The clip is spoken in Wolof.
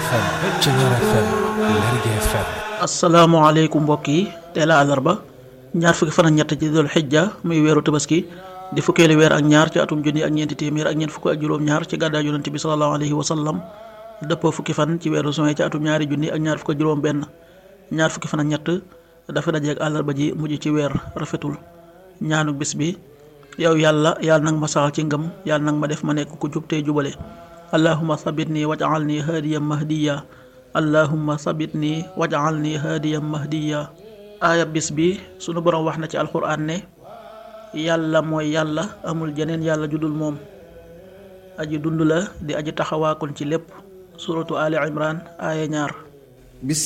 FM Thiéniere FM Lergui FM asalaamaaleykum mbokk yi tey la àllarba ñaar fukki fan ak ñett ci dul xijja muy weeru tabaski di fukkeeli weer ak ñaar ci atum junni ak ñeenti téeméer ak ñeent fukk ak juróom-ñaar ci gàddaay yonent bi sallallahu alayhi wa sallam dëppoo fukki fan ci weeru juin ci atum ñaari junni ak ñaar fukk ak juróom-benn ñaar fukki fan ak ñett dafa dajeeg àllarba ji mujj ci weer rafetul ñaanu bis bi yow yàlla yàlla nag ma saxal ci ngëm yàlla nag ma def ma nekk ku jub tey jubale allahumma sabit nii waj'al nii haadiyan mahdiya allahumma sabit nii waj'al nii haadiyan mahdiya aaya bis bi sunu borom wax na ci alxuraan ne yàlla mooy yàlla amul jeneen yàlla judul moom aji dund la di aji taxawaakon ci lépp suratu ali imran aaya ñaar